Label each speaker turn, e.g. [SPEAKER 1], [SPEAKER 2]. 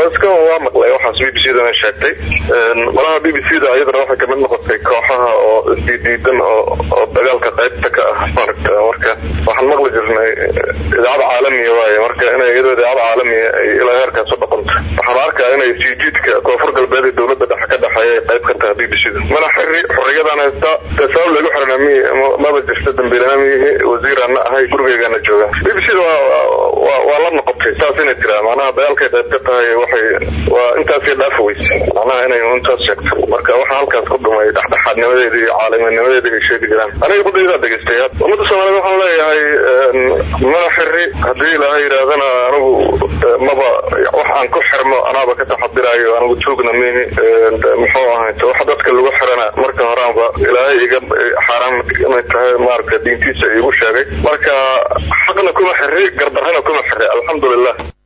[SPEAKER 1] iska waa maqlay waxaas b b c dana sheegtay malaha b b c da iyadana waxay kamid noqotay kooxaha oo isdiidiidan oo oo dagaalka qaybta ka ah maaragta marka waxaan maqli jirnay idaacada caalamiya waaye marka inay iyadoo idaacada caalamiya ay ilaa heerkaas u dhaqanto waxaan arkaa inay siijiidka koonfur galbeed ee dowladda dhexe ka dhexeeya ay qayb ka tahay b b c da mana xiri xorriyadan haysta dee sabab lagu xirana mi maba jirta dambiilana miyihi wasiirana ahay gurigeygana jooga b b c da waa waa la noqotay saas inay tiraa macnaha dagaalkay qayb ka tahay waxay waa intaasay dhaafi weyse macnaha inay intaas sheegto marka waxa halkaas ku dhumay dhexdhexaadnimadeeda iyo caalamiinimadeeda ay sheegi jiraan aniga qudaydaa dhegeystay ummadda soomaaliyed waxaan leeyahay mana xiri haddii ilaahay yidhaahdana anigu maba wax aan ku xirmo anaaba ka taxadiraayo anigu tuugna mihi muxuu ahayt wax dadka lagu xirana marka horaanba ilaahay iga xaaraan inay tahay maaragta diintiisa iigu sheegay marka xaqna kuma xiri gardarrana kuma xiri alxamdulilah